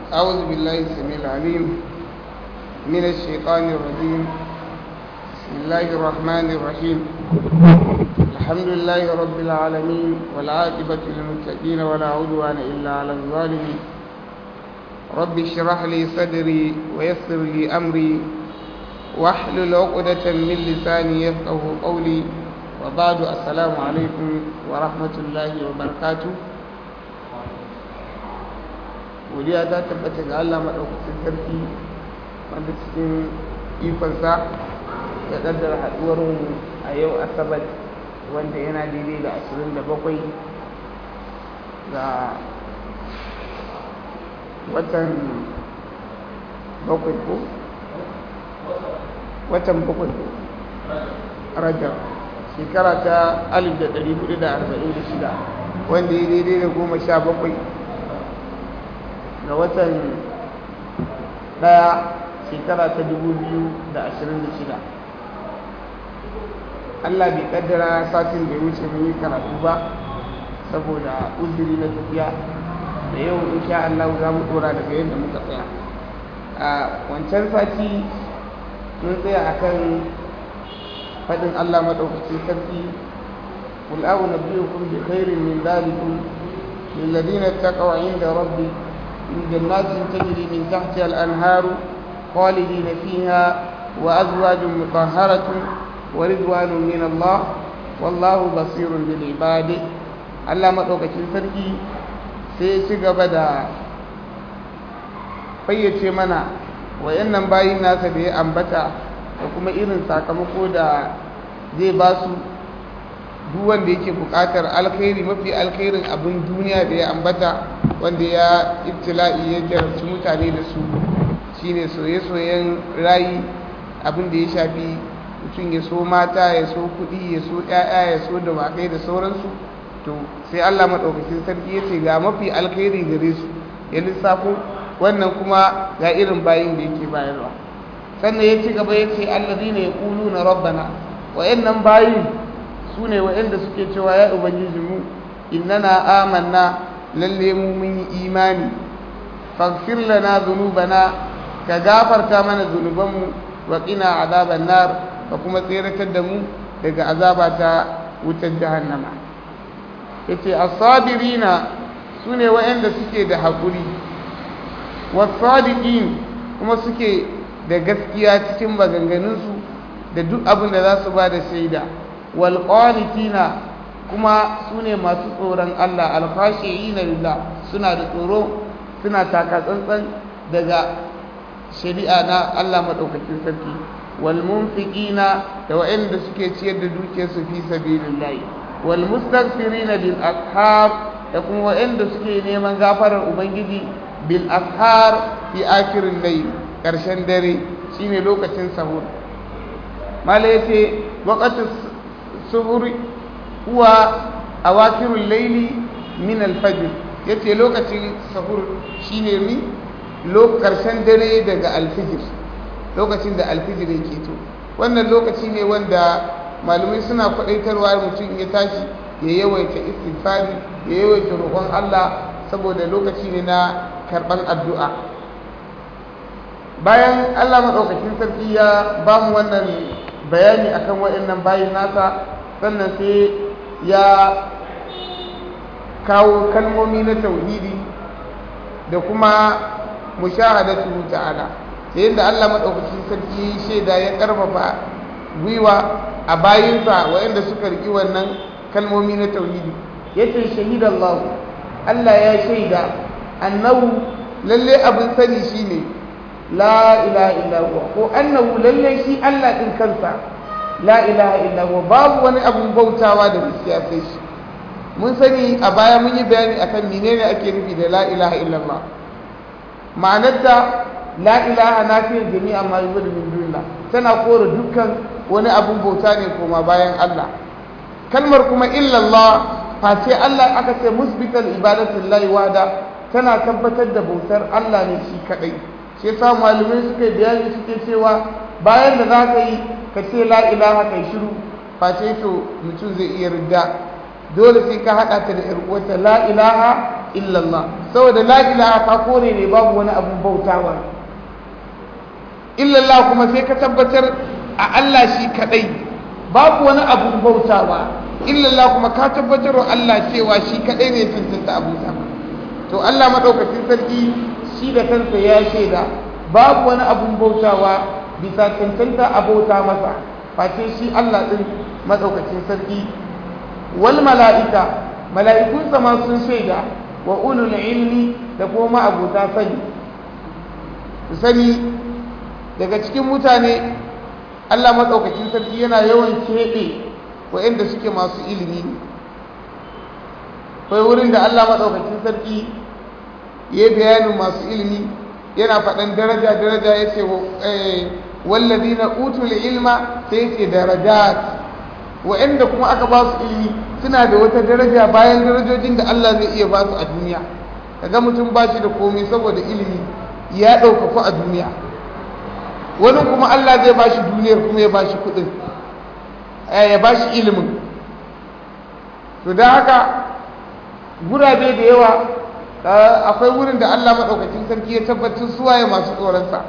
أعوذ بالله السميع العليم من الشيطان الرجيم بسم الله الرحمن الرحيم الحمد لله رب العالمين والعاقبة للمتقين ولا عدوان إلا على الظالمين رب اشرح لي صدري ويسر لي أمري واحلل عقدة من لساني يفقه قولي وبعد السلام عليكم ورحمة الله وبركاته godiya ta tabbata ga Allah maɗaukacin sarki wanda cikin ikonsa ya ƙaddara haɗuwar mu a yau asabar wanda yana daidai da ashirin da bakwai ga watan bakwai ko watan bakwai ko rajab shekara ta alif da ɗari hudu da arba'in da shida wanda ya daidai da goma sha bakwai ga watan daya shekara ta dubu biyu da ashirin da shida allah bai kaddara satin da ya wuce mun yi karatu ba saboda uzuri na tafiya da yau insha allah za mu dora daga yadda muka tsaya a wancan sati mun tsaya akan faɗin allah maɗaukacin sarki قل أنبئكم بخير من ذلكم للذين اتقوا عند ربي من جنات تجري من تحتها الأنهار خالدين فيها وأزواج مطهرة ورضوان من الله والله بصير بالعباد Allah maɗaukacin sarki sai ci gaba da fayyace mana wayannan bayin nasa da ya ambata da kuma irin sakamako da zai ba su duk wanda yake buƙatar alkhairi mafi alkhairin abin duniya da ya ambata wanda ya ibtila'i ya jarabci mutane da su shine soye-soyen rayi abin da ya shafi mutum ya so mata ya so kuɗi ya so ƴaƴa ya so dawakai da sauransu to sai Allah maɗaukakin sarki ya ce ga mafi alkhairi gare su ya lissafo wannan kuma ga irin bayin da yake bayarwa sannan ya ci gaba ya ce allazina yaquluna rabbana wa'annan bayin su ne wa'anda suke cewa ya ubangiji mu innana amanna lalle mu mun yi imani faghfir lana dhunubana ka gafarta mana zunubanmu wa qina azaban nar ka kuma tseratar da mu daga azaba ta wutar jahannama yace as-sabirina sune wa'anda suke da hakuri was-sadiqin kuma suke da gaskiya cikin maganganunsu da duk abin da za su ba da shaida wal qanitina kuma su ne masu tsoron Allah alfashi'ina lillah suna da tsoro suna taka tsantsan daga shari'a na Allah madaukakin sarki wal munfiqina da wa'anda suke ciyar da dukiyarsu fi sabilillah wal mustaghfirina bil ashab da kuma wa'anda suke neman gafarar ubangiji bil ashar fi akhirin layl karshen dare shine lokacin sahur mala yace waqtu suhuri huwa awakirul laili min alfajr yace lokacin sahur shine mi karshen dare daga alfijir lokacin da alfijir yake to wannan lokaci ne wanda malumai suna kwadaitarwa mutum ya tashi ya yawaita istighfari ya yawaita roƙon Allah saboda lokaci ne na karɓar addu'a bayan Allah maɗaukakin sarki ya ba mu wannan bayani akan waɗannan bayin nasa sannan sai ya kawo kalmomi na tauhidi da kuma mushahadatu ta'ala da yadda Allah madaukakin sarki shaida ya karfafa gwiwa a bayinsa waɗanda suka riki wannan kalmomi na tauhidi yace shahidallahu Allah ya shaida annahu lalle abin sani shine la ilaha illa huwa ko annahu lalle shi Allah din kansa la ilaha illa huwa babu wani abun bautawa da gaskiya sai shi mun sani a baya mun yi bayani akan menene ake nufi da la ilaha illallah ma'anarta la ilaha nafiyar jami'a ma yuzu min dunillah tana kore dukkan wani abun bauta ne koma bayan Allah kalmar kuma illallah face Allah aka ce musbital ibadatu lillahi wahda tana tabbatar da bautar Allah ne shi kadai shi yasa malamai suka bayani suke cewa bayan da za ka yi ka ce la ilaha kai shiru face to mutum zai iya ridda dole sai ka haɗa ta da uwarta la ilaha illallah saboda la ilaha ka kore ne babu wani abun bautawa illallah kuma sai ka tabbatar a Allah shi kadai babu wani abun bautawa illallah kuma ka tabbatar wa Allah cewa shi kadai ne tantanta abuta to Allah madaukakin sarki shi da kansa ya shaida babu wani abun bautawa bisa tantanta abota masa face shi Allah din madaukakin sarki wal mala'ika mala'ikunsa ma sun shaida wa ulul ilmi da kuma abota sani sani daga cikin mutane Allah maɗaukakin sarki yana yawan keɓe waɗanda suke masu ilimi ne kai wurin da Allah maɗaukakin sarki ya yi bayanin masu ilimi yana faɗan daraja daraja ya ce wallazi na utul ilma sai ce darajat waɗanda kuma aka ba su ilimi suna da wata daraja bayan darajojin da Allah zai iya ba su a duniya kaga mutum ba shi da komai saboda ilimi ya ɗaukaku a duniya wani kuma Allah zai ba shi duniyar kuma ya ba shi kuɗin ya ba shi ilimin to da haka gurabe da yawa akwai wurin da Allah maɗaukacin sarki ya tabbatar suwaye masu tsoronsa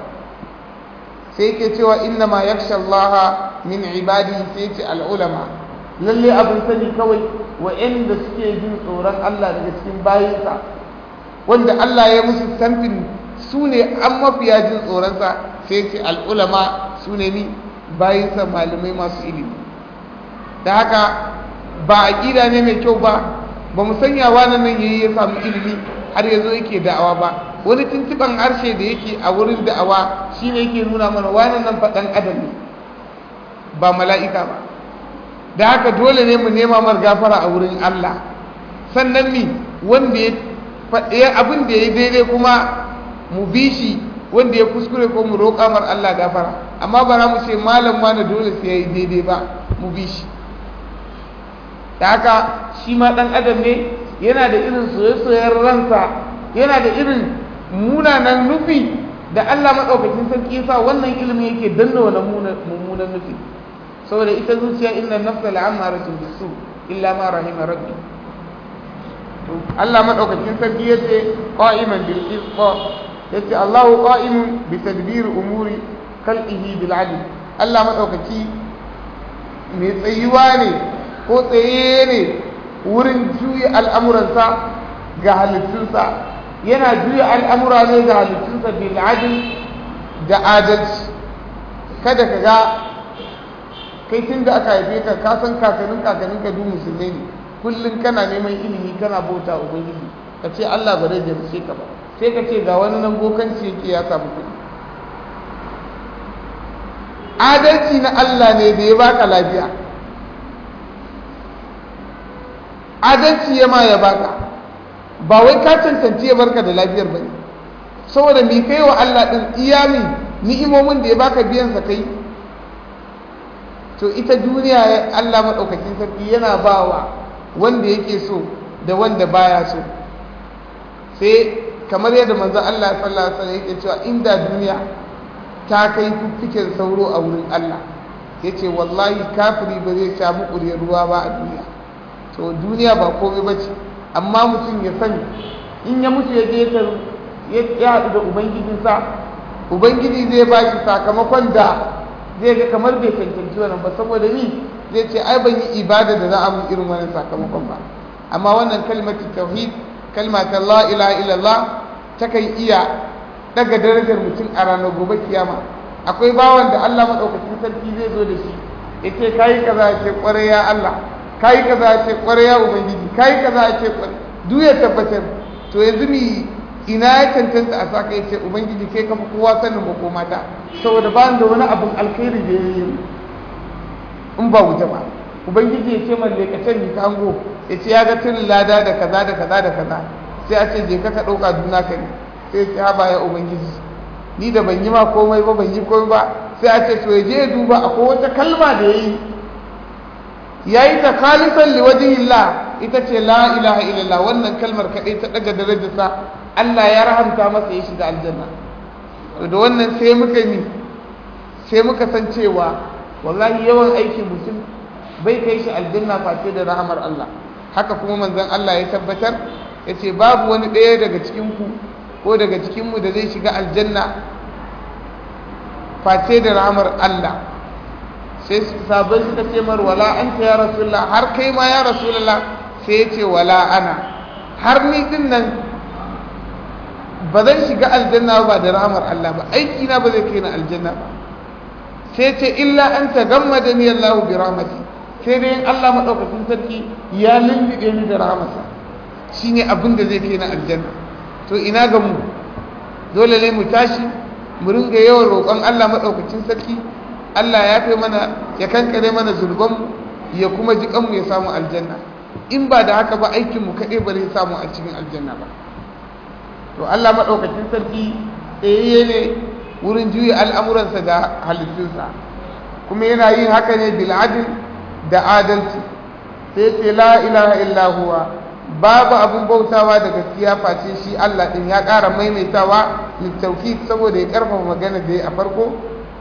sai yake cewa inna ma yaksha Allah min ibadi sai ce al'ulama lalle abin sani kawai wa'anda suke jin tsoron Allah daga cikin bayinsa wanda Allah ya musu tamfin su ne an mafiya jin tsoronsa sai ce al'ulama su ne ni bayinsa malamai masu ilimi da haka ba a ƙida ne mai kyau ba ba mu sanya wannan nan yayi ya samu ilimi har ya zo yake da'awa ba wani tuntuɓan harshe da yake a wurin da'awa shine yake nuna mana wannan nan faɗan adam ne ba mala'ika ba da haka dole ne mu nema mar gafara a wurin Allah sannan ni wanda ya abin da ya daidai kuma mu bi shi wanda ya kuskure ko mu roƙa mar Allah gafara amma ba za mu ce malam ma na dole sai ya yi daidai ba mu bi shi da haka shi ma ɗan adam ne yana da irin soye-soyen ransa yana da irin munanan nufi da Allah maɗaukakin sarki yasa wannan ilimin yake danna wannan mummunan nufi saboda ita zuciya inna nafsa la'amaratun bisu illa ma rahima rabbi Allah maɗaukakin sarki yace qa'iman bil qisṭ yace Allahu qa'imun bi tadbir umuri khalqihi bil 'adl Allah madaukaki mai tsayuwa ne ko tsaye ne wurin juya al'amuransa ga halittunsa yana juya al'amura ne ga halittunsa bil 'adl da adalci kada ka ga kai tun da aka haife ka ka san kakannin kakannin ka duk musulmai ne kullum kana neman ilimi kana bauta ubangiji ka ce Allah ba zai jarce ka ba sai ka ce ga wani nan bokanci yake ya samu kuɗi adalci na Allah ne da ya baka lafiya adalci ya ma ya baka ba wai ka cancanci ya barka da lafiyar ba ne saboda mai kai wa Allah ɗin iyami ni'imomin da ya baka biyan sa kai to ita duniya Allah maɗaukakin sarki yana bawa wanda yake so da wanda baya so sai kamar yadda manzon Allah sallallahu alaihi wasallam yake cewa inda duniya ta kai fiffiken sauro a wurin Allah yace wallahi kafiri ba zai sha mukuriyar ruwa ba a duniya to duniya ba komai bace amma mutum ya sani in ya mutu ya je ya haɗu da ubangijinsa ubangiji zai ba shi sakamakon da zai ga kamar bai cancanci wannan ba saboda ni zai ce ai ban yi ibada da za a mun irin wannan sakamakon ba amma wannan kalmatu tauhid kalma ta la ilaha illallah takan iya daga darajar mutum a ranar gobe kiyama akwai bawan da Allah madaukakin sarki zai zo da shi yace kai kaza ya ce kware ya Allah kai kaza ya ce kware ya ubangiji kai kaza ya ce kware duk ya tabbatar to yanzu ni ina ya cancanta a saka ya ce ubangiji kai kafa kowa sanin ba ko mata saboda ba da wani abin alkhairi da ya yi in ba wuta ba ubangiji ya ce man lekacen ni ka hango ya ce ya ga tunin lada da kaza da kaza da kaza sai a ce je ka ka ɗauka duna ka ne sai ce haba ya ubangiji ni da ban yi ma komai ba ban yi komai ba sai a ce to ya je ya duba akwai wata kalma da ya yi ya yi ta khalisan liwajihillah ita ce la ilaha illallah wannan kalmar kaɗai ta ɗaga darajarsa Allah ya rahamta masa ya shiga aljanna da wannan sai muka yi sai muka san cewa wallahi yawan aikin mutum bai kai shi aljanna face da rahamar Allah haka kuma manzon Allah ya tabbatar ya ce babu wani ɗaya daga cikinku ko daga cikinmu da zai shiga aljanna face da ramar Allah sai sabai suka ce mar wala anta ya rasulullah har kai ma ya rasulullah sai ya ce wala ana har ni din nan ba zan shiga aljanna ba da ramar Allah ba aiki na ba zai kai na aljanna ba sai ce illa an tagammada ni Allah bi rahmati sai dai Allah madaukakin sarki ya lullube ni da rahmasa shine abin da zai kai na aljanna to ina ga mu dole ne mu tashi mu ringa yawan roƙon Allah madaukakin sarki Allah ya kai mana ya kankare mana zulbanmu ya kuma ji kanmu ya samu aljanna in ba da haka ba aikin mu kaɗai ba zai samu a cikin aljanna ba to Allah madaukakin sarki tsayayye ne wurin juya al'amuransa da halittunsa kuma yana yin haka ne bil adl da adalci sai ce la ilaha illa huwa babu abin bautawa da gaskiya face shi Allah din ya ƙara maimaitawa littauki saboda ya ƙarfafa magana da ya a farko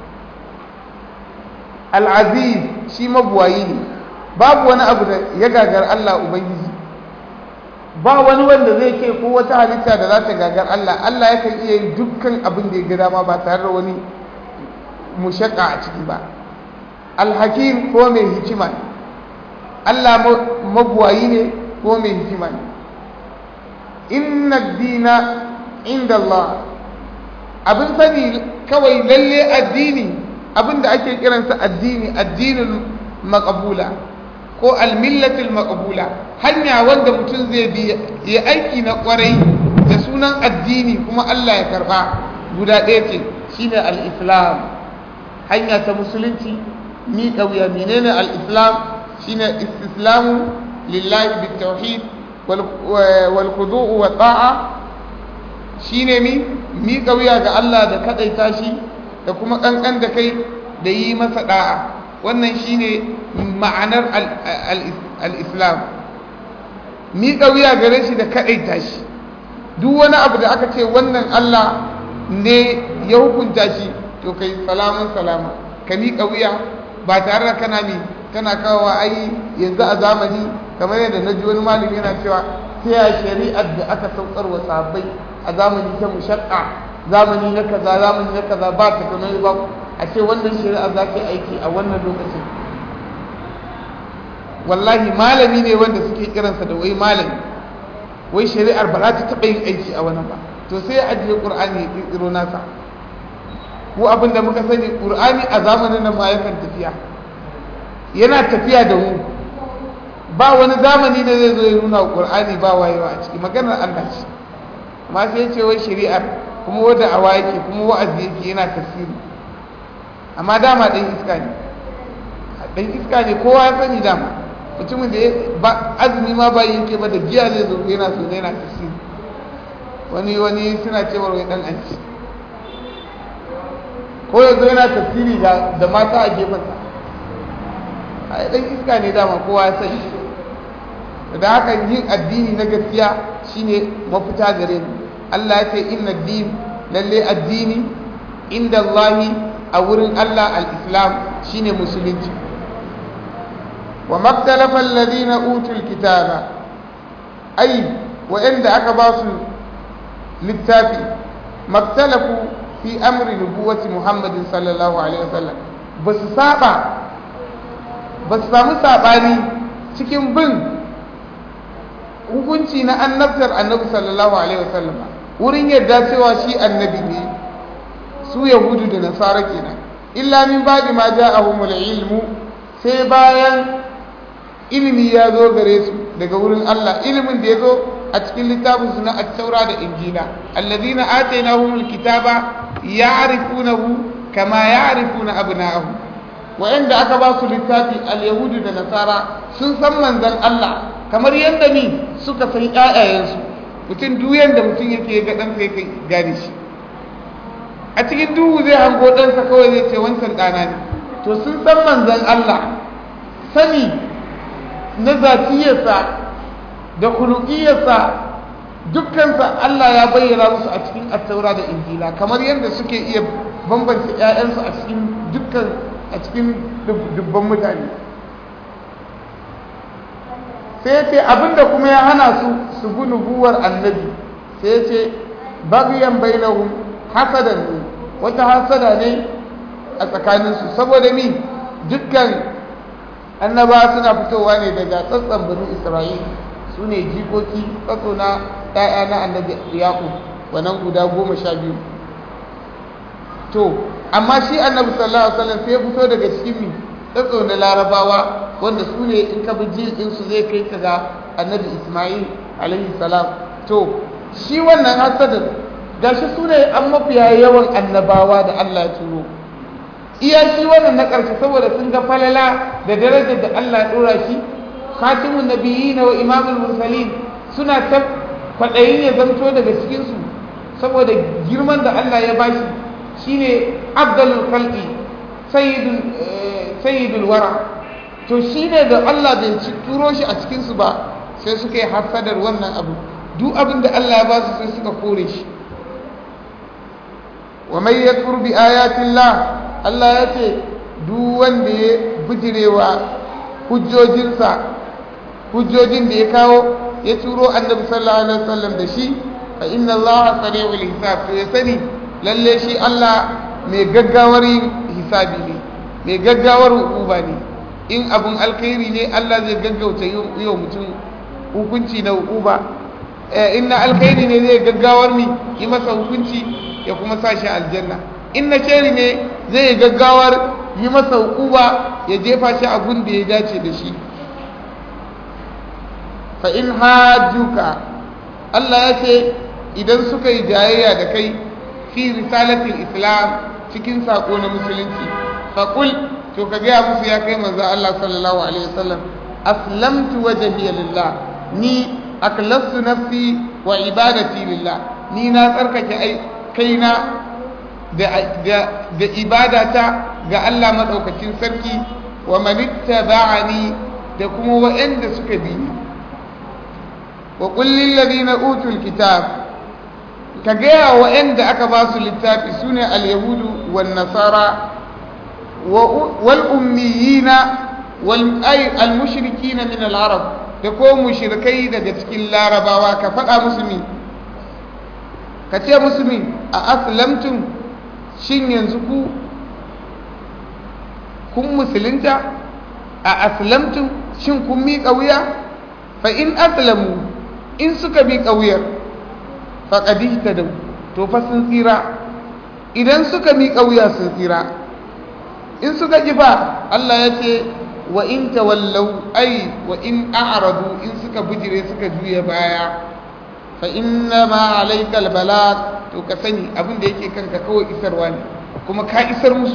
al'aziz shi mabuwayi ne babu wani abu da ya gagar Allah ubangiji ba wani wanda zai ce ko wata halitta da za ta gagar Allah Allah yakan iya yin dukkan abin da ya ga dama ba tare da wani mushakka a ciki ba alhakim ko mai hikima Allah mabuwayi ne ko mai hikima ne inna dina inda Allah abin sani kawai lalle addini abin da ake kiransa addini addinin makabula ko almillatul makabula hanya wanda mutum zai bi ya aiki na kwarai da sunan addini kuma Allah ya karba guda ɗaya ce shine al-islam hanya ta musulunci mi kauya menene al-islam shine istislamu lillahi bitawhid wal khudu' wa ta'a shine mi mi kauya ga Allah da kadaita shi da kuma kankan da kai da yi masa da'a wannan shine ma'anar al-islam miƙa wuya gare shi da kaɗaita shi duk wani abu da aka ce wannan Allah ne ya hukunta shi to kai salamun salama ka miƙa wuya ba tare da kana mi kana kawo ai yanzu a zamani kamar yadda na ji wani malami yana cewa ta ya shari'ar da aka saukar wa sahabbai a zamani ta mushaqqa zamani na kaza zamani na kaza ba ta kamar ba a ce wannan shari'a za ta aiki a wannan lokacin wallahi malami ne wanda suke kiransa da wai malami wai shari'ar ba za ta taɓa yin aiki a wannan ba to sai ya ajiye ƙur'ani ya ƙirƙiro nasa ko abin da muka sani ƙur'ani a zamanin nan ma yakan tafiya yana tafiya da mu ba wani zamani da zai zo ya nuna ƙur'ani ba wayewa a ciki maganar Allah ce amma sai ce wai shari'ar kuma wadda awa yake kuma wa'azi yake yana tafsiri amma dama ɗan iska ne ɗan iska ne kowa ya sani dama mutumin da ba azumi ma ba yake ba da giya zai zo yana so yana tafsiri wani wani suna cewa wai dan anci ko yanzu yana tafsiri da da mata a gefensa a dan iska ne dama kowa ya sani da haka yin addini na gaskiya shine mafita gare mu Allah ya ce inna din lalle addini inda Allahi a wurin Allah al-Islam shine musulunci وما اختلف الذين أوتوا الكتاب أي وإن أكباس للتافي ما اختلفوا في أمر نبوة محمد صلى الله عليه وسلم بس سابع بس سامو سابعني cikin bin hukunci na annabtar annabi sallallahu alaihi wasallam wurin yadda cewa shi annabi ne su yahudu da nasara kenan illa min ba'di ma ja'ahumul ilmu sai bayan ilimi ya zo gare su daga wurin Allah ilimin da ya zo a cikin littafin su na at-taura da injila alladhina atainahumul kitaba ya'rifunahu kama ya'rifuna abna'ahum wa'anda aka ba su littafi al-yahudu da nasara sun san manzon Allah kamar yadda ni suka san ƴaƴayensu mutum duk yanda mutum yake ga dan sai kai gane shi a cikin duhu zai hango ɗansa kawai zai ce wancan ɗana ne to sun san manzon Allah sani na zatiyarsa da kulukiyarsa dukkansa Allah ya bayyana musu a cikin attaura da injila kamar yadda suke iya bambanta 'ya'yansu a cikin dukkan a cikin dubban mutane sai ya ce abinda kuma ya hana su su bi nubuwar annabi sai ya ce bagyan bainahum hasadan ne wata hasada ne a tsakaninsu saboda mi dukkan annaba suna fitowa ne daga tsatsan banu isra'il su ne jikoki tsatso na ɗaya na annabi yaƙub wannan guda goma sha biyu to amma shi annabi sallallahu alaihi wasallam sai ya fito daga cikin mi tsatso na larabawa wanda su ne in ka bi jil ɗinsu zai kai ka ga annabi isma'il alaihi salam to shi wannan hasadin gashi su ne an mafiya yawan annabawa da Allah ya turo iya shi wannan na ƙarshe saboda sun ga falala da darajar da Allah ya ɗora shi khatimun nabiyyin wa imamul mursalin suna ta kwaɗayin ya zamto daga cikinsu saboda girman da Allah ya bashi shine afdalul khalqi sayyidul sayyidul wara to shine da Allah bai turo shi a cikinsu ba sai suka yi hasadar wannan abu duk abin da Allah ya ba su sai suka kore shi wa mai ya bi ayatillah Allah ya ce duk wanda ya bijirewa hujjojinsa hujjojin da ya kawo ya turo annabi sallallahu alaihi wasallam da shi fa inna Allah sari'ul hisab to ya sani lalle shi Allah mai gaggawar hisabi ne mai gaggawar hukuma ne in abun alkhairi ne Allah zai gaggauta yi wa mutum hukunci na hukuma in na alkhairi ne zai gaggawar mi yi masa hukunci ya kuma sa shi aljanna in na shari ne zai gaggawar yi masa hukuma ya jefa shi abun da ya dace da shi fa in hajjuka Allah ya ce idan suka yi jayayya da kai fi risalatin islam cikin sako na musulunci faƙul to ka gaya musu ya kai manzo Allah sallallahu alaihi wasallam aslamtu wajhiya lillah ni aklastu nafsi wa ibadati lillah ni na tsarkake ai kaina da da da ibadata ga Allah madaukakin sarki wa man ittaba'ani da kuma waɗanda suka bi ni wa qul lil ladina utul kitab ka gaya waɗanda aka ba su littafi sune al yahudu wan nasara wal ummiyina wal ay al mushrikina min al arab da ko mushrikai daga cikin larabawa ka faɗa musu mi ka ce musu mi a aslamtum shin yanzu ku kun musulunta a aslamtum shin kun miƙa wuya fa in aslamu in suka miƙa wuyar faƙadi ta da to fa sun tsira idan suka miƙa wuya sun tsira in suka ƙi fa Allah ya ce wa in tawallau ai wa in a'radu in suka bijire suka juya baya fa inna ma alaikal balag to ka sani abin da yake kanka kawai isarwa ne kuma ka isar musu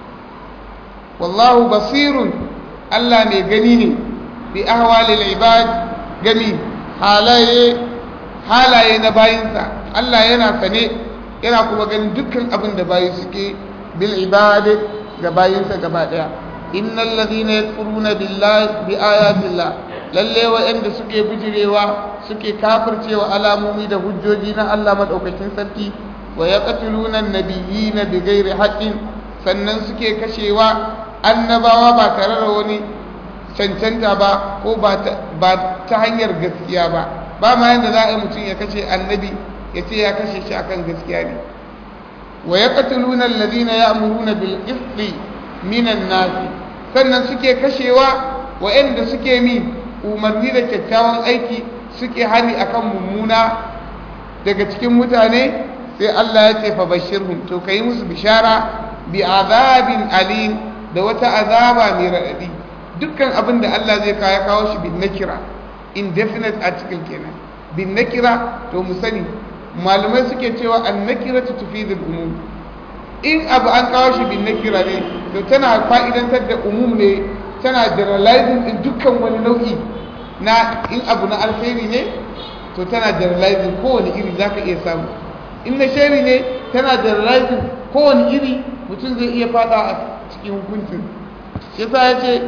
wallahu basirun Allah mai gani ne bi ahwalil ibad gami halaye halaye na bayinsa Allah yana sane yana kuma ganin dukkan abin da bayi suke bil ibad ga bayinsa gaba daya innal ladhina yakfuruna billahi bi ayatillah lalle wa'anda suke bijirewa suke kafircewa alamomi da hujjoji na Allah madaukakin sarki wa yaqtuluna an-nabiyina bighairi haqqin sannan suke kashewa annabawa ba tare da wani cancanta ba ko ba ta hanyar gaskiya ba ba ma yanda za a yi mutum ya kashe annabi ya ce ya kashe shi akan gaskiya ne wa yaqtuluna alladhina ya'muruna bil qisti minan nasi sannan suke kashewa wa'anda suke mi umarni da kyakkyawan aiki suke hani akan mummuna daga cikin mutane sai Allah ya ce fa bashirhum to kai musu bishara bi azabin alim da wata azaba mai radadi dukkan abin da Allah zai kawo kawo shi bin nakira indefinite article kenan bin nakira to mu sani malamai suke cewa an nakira ta tufidul umum in abu an kawo shi bin nakira ne to tana fa'idantar da umum ne tana generalizing din dukkan wani nau'i na in abu na alheri ne to tana generalizing kowane iri zaka iya samu in na shari ne tana generalizing kowane iri mutum zai iya fada a cikin hukuncin shi yasa ya ce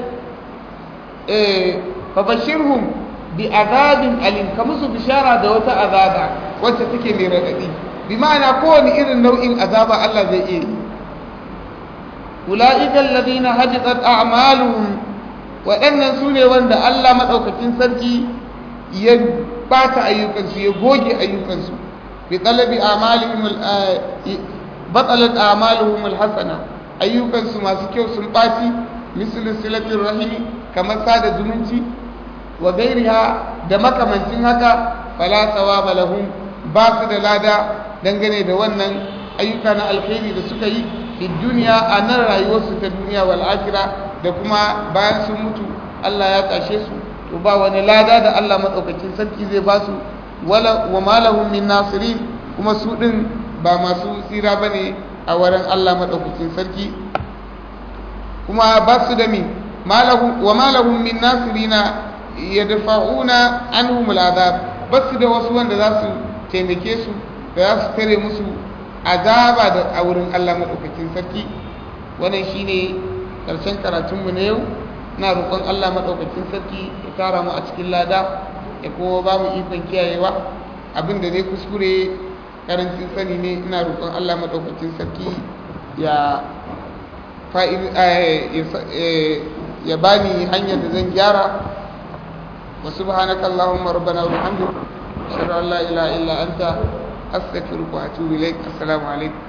eh fa bashirhum bi azabin alim ka musu bishara da wata azaba wacce take mai radadi bi ma'ana kowane irin nau'in azaba Allah zai iya yi ulaika alladhina habitat a'maluhum waɗannan su ne wanda Allah madaukakin sarki ya bata ayyukansu ya goge ayyukansu bi talabi amalihim batalat amaluhum alhasana ayyukansu masu kyau sun baci mislu silatir rahimi kamar sada zumunci wa gairiha da makamancin haka fala thawaba lahum ba su da lada dangane da wannan ayyuka na alkhairi da suka yi fi duniya a nan rayuwarsu ta duniya wal akhirah da kuma bayan sun mutu Allah ya tashe su to ba wani lada da Allah madaukakin sarki zai ba su wala wa malahum min nasirin kuma su din ba masu tsira bane a wurin Allah madaukakin sarki kuma ba su da mi malahum wa malahum min nasirina yadfa'una anhum al'adab ba su da wasu wanda za su taimake su da za su tare musu azaba da a wurin Allah madaukakin sarki wannan shine karshen karatunmu na yau ina roƙon Allah maɗaukakin sarki ya tara mu a cikin lada ya kuma ba mu ikon kiyayewa abin da zai kuskure karancin sani ne ina roƙon Allah maɗaukakin sarki ya ya bani hanyar da zan gyara wa subhanaka allahumma rabbana wa bihamdika ashhadu an la ilaha illa anta astaghfiruka wa atubu ilaik assalamu alaikum